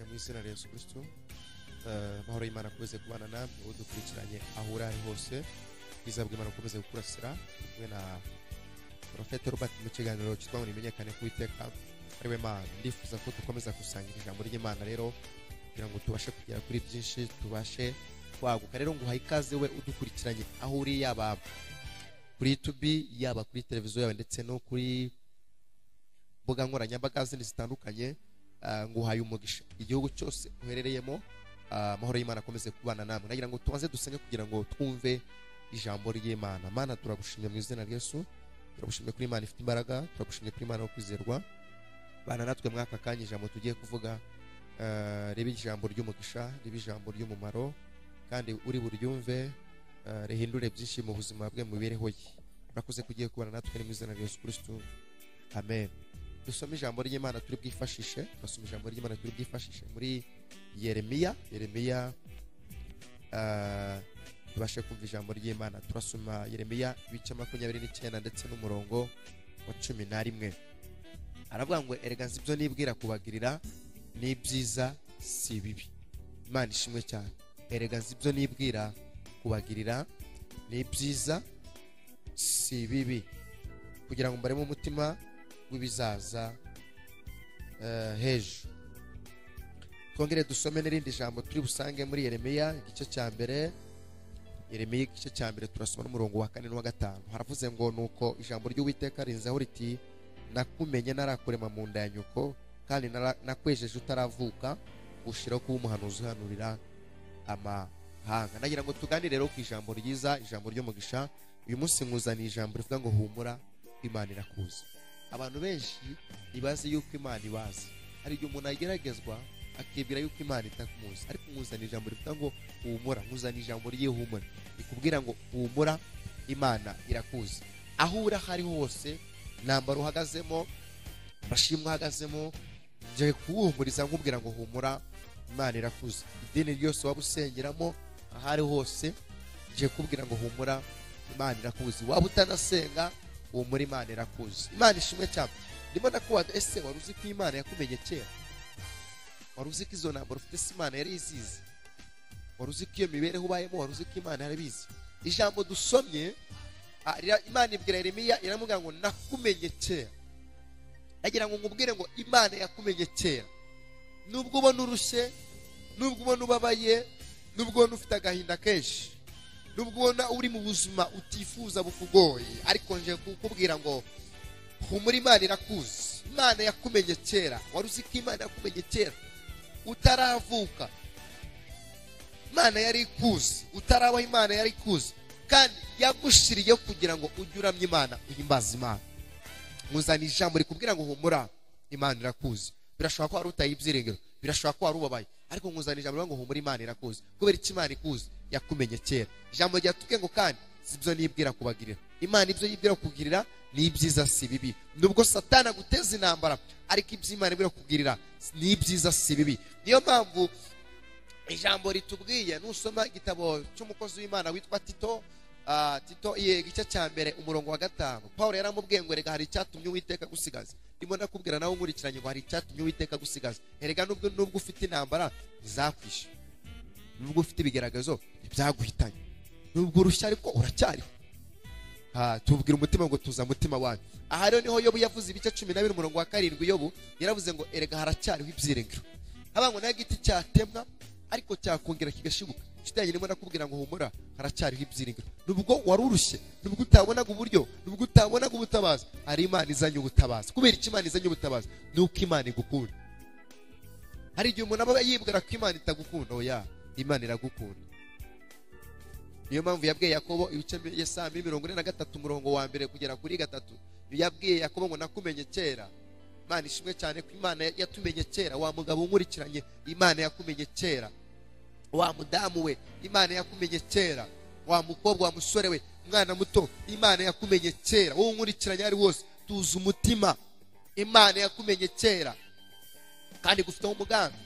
mu izina rya Yesu Kristo Eh, amahoro y'Imana akomeze kubana namwe uwo dukurikiranye aho uri ari hose ubwiza bw'Imana bukomeze gukurasira kumwe na Profete Robert mu kiganiro cyitwa ngo nimenyekane ku iteka ari we Mana ndifuza ko dukomeza gusangira ijambo ry'Imana rero kugira ngo tubashe kugera kuri byinshi tubashe kwaguka rero nguhaye ikaze we udukurikiranye aho uri yaba kuri YouTube yaba kuri televiziyo yawe ndetse no kuri mbuga nkoranyambaga zindi zitandukanye ah, nguhaye umugisha igihugu cyose uherereyemo ah, amahoro y'imana akomeze kubana namwe nagira ngo tubanze dusenge kugira ngo twumve ijambo ry'imana mana turagushimye mu izina rya yesu turagushimye kuri imana ifite imbaraga turagushimye kuri imana yo kwizerwa bana natwe muri aka kanya ijambo tugiye kuvuga ah, ribe ijambo ry'umugisha ribe ijambo ry'umumaro kandi uri buryumve ah, rihindure byinshi mu buzima bwe mu mibereho ye urakoze kugiye kubana natwe ni mu izina rya yesu kirisitu amen dusome ijambo ry'imana turi bwifashishe turasoma ijambo ry'imana turi bwifashishe muri yeremiya yeremiya ah, tubashe kumva ijambo ry'imana turasoma yeremiya ibice makumyabiri n'icyenda ndetse n'umurongo wa cumi na rimwe aravuga ngo erega nzi ibyo nibwira kubagirira ni ibyiza si bibi imana ishimwe cyane erega nzi ibyo nibwira kubagirira ni ibyiza si bibi kugira ngo mbaremo umutima w'ibizaza eh, h'ejo twongere dusome n'irindi jambo turi busange muri yeremiya igice cya mbere yeremiya igice cya mbere turasoma n'umurongo wa kane n'uwa gatanu haravuze ngo nuko ijambo ry'uwiteka rinzaho riti nakumenye narakurema mu nda ya nyoko kandi nara- nakwejeje utaravuka gushiraho kuba umuhanuzi uhanurira amahanga nagira ngo tuganire rero ku ijambo ryiza ijambo ry'umugisha uyu munsi nkuzaniye ijambo rivuga ngo humura imana irakuzi abantu benshi ntibazi yuko imana ibazi hari igihe umuntu ageragezwa akibwira yuko imana itamuzi ariko nkuzaniye ijambo rivuga ngo humura nkuzaniye ijambo ry'ihumure rikubwira ngo humura imana irakuzi aho uri aho ari hose ntambaro uhagazemo bashimwe uhagazemo nje kuwuhumuriza nkubwira ngo humura imana irakuzi idini ryose waba usengeramo aho ari hose nje kubwira ngo humura imana irakuzi waba utanasenga humura imana irakuzi imana ishimwe cyane ndimo nakubaza ese wari uzi ko imana yakumenye kera wari uzi ko izo ntambaro ufite se imana yari izizi wari uzi ko iyo mibereho ubayemo wari uzi ko imana yari ibizi ijambo dusomye ah, rira- imana ibwira yeremiya iramubwira ngo nakumenye kera nagira ngo nkubwire ngo imana yakumenye kera nubwo ubona urushye nubwo ubona ubabaye nubwo ubona ufite agahinda kenshi nubwo ubona uri mu buzima utifuza bukugoye ariko nje kukubwira ngo humura imana irakuzi imana yakumenye kera wari uzi ko imana yakumenye kera utaravuka imana yari ikuzi utarabaho imana yari ikuzi kandi yagushiriyeho kugira ngo ujye uramya imana uhimbaza imana muzana ijambo rikubwira ngo humura imana irakuzi birashoboka ko wari utaye ibyiringiro birashoboka ko wari ubabaye ariko nkuzana ijambo rivuga ngo humura imana irakuzi kubera icyo imana ikuzi yakumenye kera ijambo ryatubwiye ngo kandi si byo nibwira kubagirira imana ibyo yibwira kukugirira ni ibyiza si bibi nubwo satana aguteza intambara ariko ibyo imana ibwira kukugirira ni ibyiza si bibi niyo mpamvu ijambo ritubwiye nusoma igitabo cy'umukozi w'imana witwa tito ah, tito ye igice cya mbere umurongo wa gatanu paul yaramubwiye ngo erega hari icyatumye uwiteka gusigaza ndimo nakubwira nawe nkurikiranye ngo hari icyatumye uwiteka gusigaza erega nubwo nubwo ufite intambara ntizakwishe nubwo ufite ibigaragazo ntibyaguhitanye nubwo urushya ariko uracyariho Ah, tubwira umutima ngo tuza mutima wanyu aha rero niho yobu yavuze ibice cumi na bibiri umurongo wa karindwi yobu yaravuze ngo erega haracyariho ibyiringiro haba ngo nayo igiti cyatemwa ariko cyakongera kigashibuka kitajya ndimo nakubwira ngo humura haracyariho ibyiringiro nubwo wari urushye nubwo utabonaga uburyo nubwo utabonaga ubutabazi hari imana izanye ubutabazi kubera icyo imana izanye ubutabazi ni uko imana igukunda hari igihe umuntu aba yibwira ko imana itagukunda oya imana iragukunda niyo mpamvu yabwiye yakobo ibice ya saa mbiri mirongo ine na gatatu umurongo wa mbere kugera kuri gatatu yabwiye yakobo ngo nakumenye kera imana ishimwe cyane ko imana yatumenye kera wa mugabo unkurikiranye imana yakumenye kera wa mudamu we imana yakumenye kera wa mukobwa wa musore we mwana muto imana yakumenye kera wowe unkurikiranye aho ari wose tuzi umutima imana yakumenye kera kandi gufiteho umugambi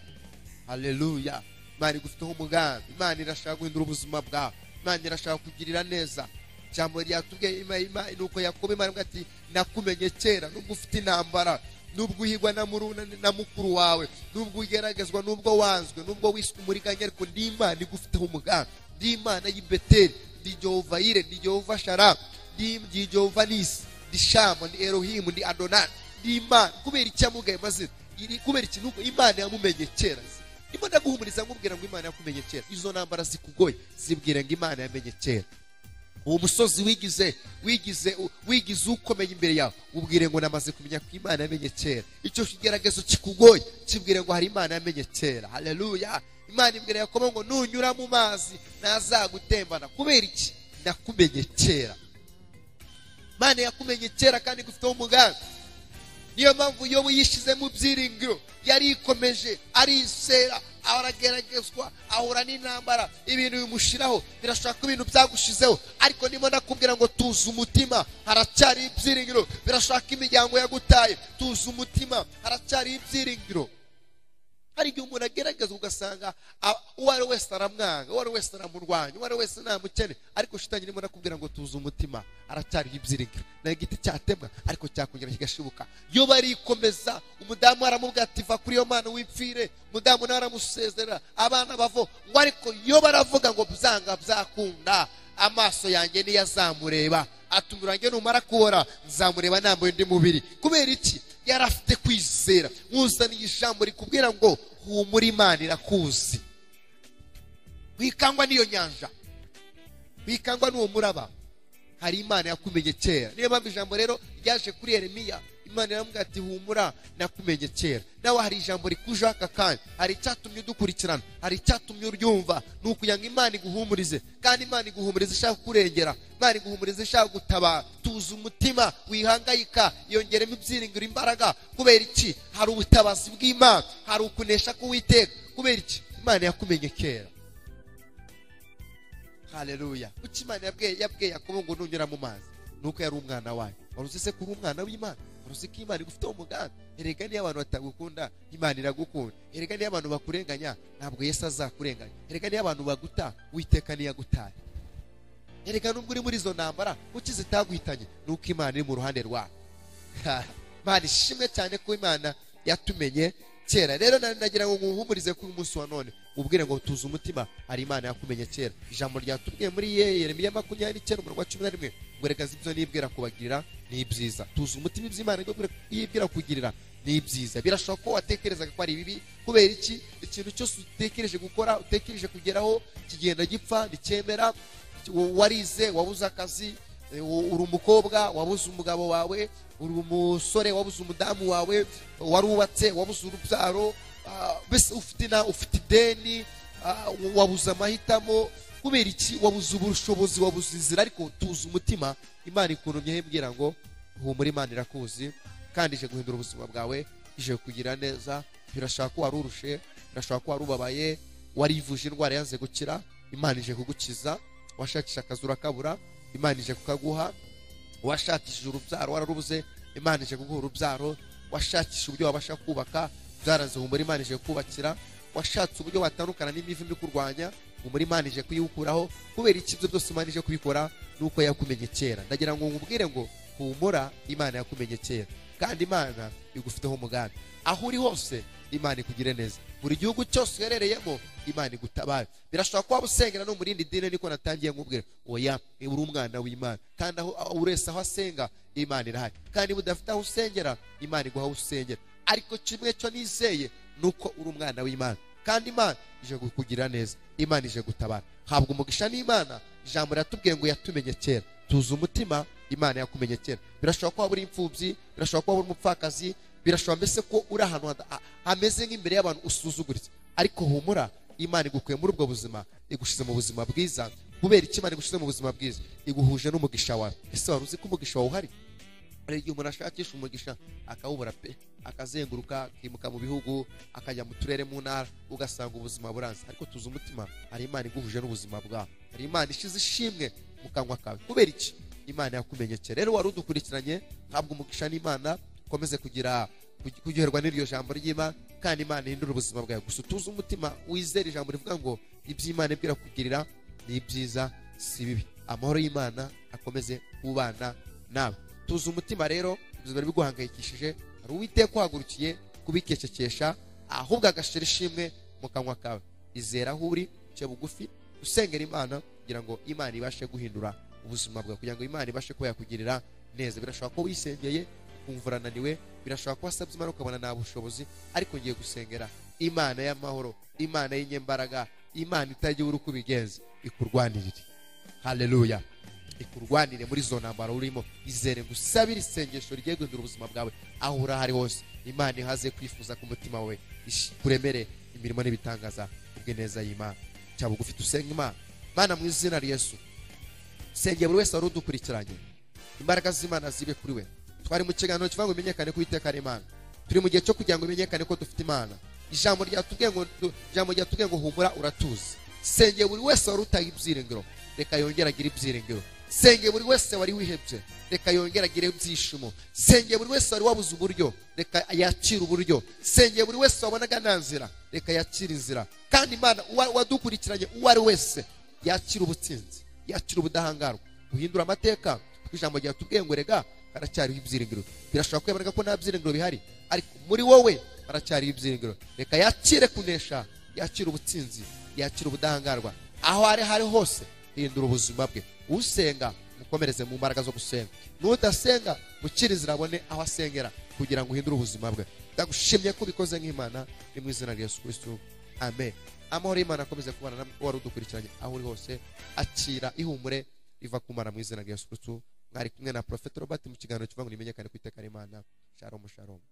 haleluya imana igufiteho umugambi imana irashaka guhindura ubuzima bwawe imana irashaka kugirira neza ijambo ryatubwiye ima- ima- nuko yakobo imana ivuga ati nakumenye kera nubwo ufite intambara nubwo uhigwa na muruna na mukuru wawe nubwo ugeragezwa nubwo wanzwe nubwo wiswe umuriganya ariko ndi imana igufiteho umugambi ndi imana y'ibeteri ndi jehova yire ndi jehova shara ndi ndi jehova nisi ndi shama ndi erohimu ndi adonani ndi imana kubera icyo yamugaye amazina iri- kubera ikintu imana yamumenye kera ndimo ndaguhumuriza nkubwira ngo imana yakumenye kera izo ntambara zikugoye zibwira ngo imana yamenye kera uwo musozi wigize wigize wigize ukomeye imbere yawe ubwire ngo namaze kumenya ko imana yamenye kera icyo kigeragezo kikugoye kibwire ngo hari imana yamenye kera haleluya imana imbere yakobo ngo nunyura mu mazi ntazagutembana kubera iki nakumenye kera imana yakumenye kera kandi igufiteho umugambi niyo mpamvu iyo yishyize mu byiringiro yarikomeje arisera arageragezwa ahura n'intambara ibintu bimushiraho birashobora ko ibintu byagushizeho ariko ndimo nakubwira ngo tuze umutima haracyari ibyiringiro birashobora ko imiryango yagutaye tuze umutima haracyari ibyiringiro hari igihe umuntu agerageza ugasanga a- uwo ari we wese aramwanga uwo ari we wese aramurwanya uwo ari we wese ntamukene ariko shitanyi irimo nakubwira ngo tuze umutima aracyariho ibyiringiro ni igiti cyatemwa ariko cyakongera kigashibuka yo barikomeza umudamu aramubwira ati va kuri iyo mana wipfire umudamu nawe aramusezerera abana bavo ngo ariko yo baravuga ngo byanga byakunda amaso yanjye niyo azamureba aturange numara kubora nzamureba nambaye undi mubiri kubera iki yari afite kwizera nkuzaniye ijambo rikubwira ngo humura imana irakuzi wikangwa n'iyo nyanja wikangwa n'uwo muraba hari imana yakumenye kera niyo mpamvu ijambo rero ryaje kuri yeremiya imana iramubwira ati humura nakumenye kera nawe hari ijambo rikujeho aka kanya hari icyatumye udukurikirana hari icyatumye uryumva ni ukugira ngo imana iguhumurize kandi imana iguhumuriza ishaka kurengera imana iguhumuriza ishaka gutabara tuza umutima wihangayika yongeremo ibyiringiro imbaraga kubera iki hari ubutabazi bw'imana hari ukunesha k'uwiteka kubera iki imana yakumenye kera haleluya kuki imana yabwiye yabwiye yakobo ngo nunyura mu mazi nuko yari umwana wayo wari uzi se ko uri umwana w'imana wari uzi ko imana igufiteho umugambi erega niyo abantu batagukunda imana iragukunda erega niyo abantu bakurenganya ntabwo yesu azakurenganya erega niyo abantu baguta witeka niyo agutaye erega nubwo uri muri izo ntambara kuki zitaguhitanye nuko imana iri mu ruhande rwawe imana ishimwe cyane ko imana yatumenye kera rero na- nagira ngo nguhumurize kuri umunsi wa none ubwire ngo tuze umutima hari imana yakumenye kera ijambo ryatubwiye muri ye yeremiya makumyabiri n'icyenda umurongo wa cumi na rimwe ngo reka zi ibyo nibwira kubagirira ni ibyiza tuze umutima ibyo imana ibwira- yibwira kugirira ni ibyiza birashoboka ko watekerezaga ko ari bibi kubera iki ikintu cyose utekereje gukora utekereje kugeraho kigenda gipfa nticyemera warize wabuze akazi Eh, u- uri umukobwa wabuze umugabo wawe uri umusore wabuze umudamu wawe warubatse wabuze urubyaro ah, mbese ufite na ufite ideni ah, wabuze amahitamo kubera iki wabuze ubushobozi wabuze inzira ariko tuzi umutima imana ikuntumyeho imbwira ngo humura imana irakuzi kandi ije guhindura ubuzima bwawe ije kugira neza birashaka ko wari urushe birashaka ko wari ubabaye warivuje indwara yanze gukira imana ije kugukiza washakisha akazi urakabura imana ije kukaguha washakishije urubyaro wararubuze imana ije kuguha urubyaro washakisha uburyo wabasha kubaka byaranze humura imana ije kubakira washatse uburyo watandukana n'imivu ibikurwanya humura imana ije kuyikuraho kubera iki ibyo byose imana ije kubikora nuko yakumenye kera ndagira ngo nkubwire ngo humura imana yakumenye kera kandi imana igufiteho umugambi aho uri hose imana ikugire neza buri gihugu cyose uherereyemo imana igutabare birashobora kuba usengera no mu rindi dini niko natangiye nkubwira oya uri umwana w'imana kandi aho aho buri wese aho asenga imana irahari kandi budafite aho usengera imana iguha aho usengera ariko kimwe cyo nizeye ni uko uri umwana w'imana kandi imana ije kukugira neza imana ije gutabara habwa umugisha n'imana ijambo riratubwiye ngo yatumenye kera tuzi umutima imana yakumenye kera birashobora kuba uri imfubyi birashobora kuba uri umupfakazi birashobora mbese ko uri ahantu hada- ha- hameze nk'imbere y'abantu usuzuguritse ariko humura imana igukuye muri ubwo buzima igushyize mu buzima bwiza kubera iki imana igushyize mu buzima bwiza iguhuje n'umugisha wawe ese wari uzi ko umugisha wawe uhari hari igihe umuntu ashakisha umugisha akawubura pe akazenguruka akimuka mu bihugu akajya mu turere mu ntara ugasanga ubuzima buranze ariko tuzi umutima hari imana iguhuje n'ubuzima bwawe hari imana ishize ishimwe mu kanwa kawe kubera iki imana yakumenye kera rero wari udukurikiranye habwa umugisha n'imana ukomeze kugira kugi- kuryoherwa n'iryo jambo ry'imana kandi imana ihindura ubuzima bwawe gusa utuze umutima wizere ijambo rivuga ngo iby'imana ibwira kugirira ni ibyiza si bibi amahoro y'imana akomeze kubana nawe tuzi umutima rero ubuzima biri guhangayikishije hari uwiteka uhagurukiye kubikecekesha ahubwo agashira ishimwe mu kanwa kawe izera aho uri ce bugufi usengera imana kugira ngo imana ibashe guhindura ubuzima bwawe kugira ngo imana ibashe kuba yakugirira neza birashobora ko wisengeye ukumva urananiwe birashobora ko wasabye imana ukabona nta bushobozi ariko ngiye gusengera imana y'amahoro imana y'inyembaraga imana itagira uri uko ubigenza ikurwanirire haleluya ikurwanire muri zo ntambaro urimo izere gusabira isengesho rigiye guhindura ubuzima bwawe aho uri aho ari hose imana ihaze kwifuza ku mutima wawe kuremere imirimo n'ibitangaza ubwe neza y'imana cyaba ugufite usenga imana mana mu izina rya yesu sengeye buri wese wari udukurikiranye imbaraga z'imana zibe kuri we twari mu kiganiro kivuga ngo bimenyekane ko iteka ari imana turi mu gihe cyo kugira ngo bimenyekane ko dufite imana ijambo ryatubwiye ngo ijambo ryatubwiye ngo humura uratuzi sengeye buri wese wari utaye ibyiringiro reka yongere agire ibyiringiro senge buri wese wari wihebye reka yongere agire ibyishimo senge buri wese wari wabuze uburyo reka yakire uburyo senge buri wese wabonaga nta nzira reka yakire inzira kandi imana uwa- uwadukurikiranye uwo ari wese yakire ubutsinzi yakire ubudahangarwa guhindura amateka kuko ijambo ryatubwiye ngo rega haracyariho ibyiringiro birashobora kwemera ko nta byiringiro bihari ariko muri wowe haracyariho ibyiringiro reka yakire kunesha yakire ubutsinzi yakire ubudahangarwa aho ari hari hose hindura ubuzima bwe usenga mukomereze mu mbaraga zo gusenga n'udasenga mukirizira abone aho asengera kugira ngo uhindure ubuzima bwe ndagushimye ko ubikoze nk'imana ni mu izina rya yesu kirisitu amen amahoro y'imana akomeze kubana namwe uwari udukurikiranye aho uri hose akira ihumure riva kumara mu izina rya yesu kirisitu mwari kumwe na porofeti robert mu kiganiro kivuga ngo nimenyekane ku iteka ry'imana sharomu sharomu